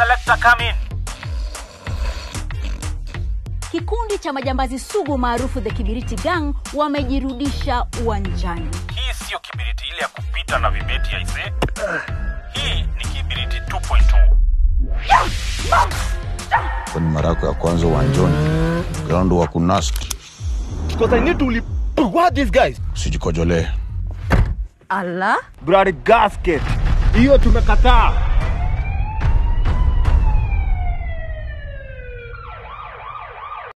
selector come in. Kikundi cha majambazi sugu maarufu The Kibiriti Gang wamejirudisha uwanjani. Hii siyo kibiriti ile ya kupita na vibeti aise. Hii ni kibiriti 2.2. Kwani mara yako ya kwanza uwanjani, ground wa kunasti, Because I need to leave. What these guys? usijikojolee. Allah, Bloody gasket. Hiyo tumekataa.